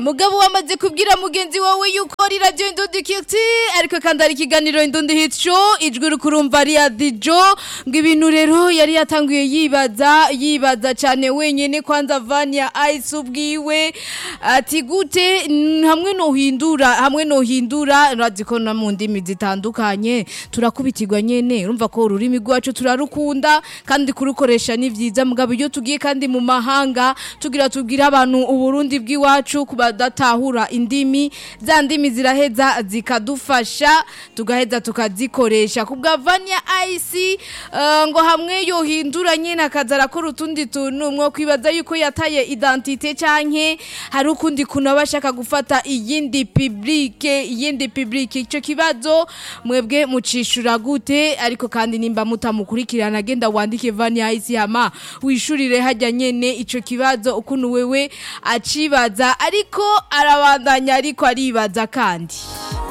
mugabo wamaze kubwira mugenzi wawe yuko ari radio Indundi Kiti ariko kandi ari ikiganiro Indundi Hit Show ijwi rukurumva ari ya Dijo ngo ibintu rero yari yatanguye yibaza yibaza cyane wenyene kwanza Vania Ice ubwiwe ati gute mm, hamwe no hindura hamwe no hindura radiko na mu ndimi zitandukanye turakubitirwa nyene urumva ko ururimi rwacu turarukunda kandi kurukoresha ni vyiza mugabo iyo tugiye kandi mu mahanga tugira tubwira abantu uburundi bw'iwacu kubadatahura indimi za ndimi ziraheza zikadufasha tugaheza tukazikoresha kubwa Vania Ice uh, ngo hamwe yohindura nyene akaza arakora utundi tuntu mwo kwibaza yuko yataye identite canke hari ukundi kuntu aba ashaka gufata iyindi publike iyindi publike ico kibazo mwebwe mucishura gute ariko kandi nimba mutamukurikirana agenda wandike Vania Ice hama wishurire hajya nyene ico kibazo ukuntu wewe acibaza ariko arabandanya ariko aribaza kandi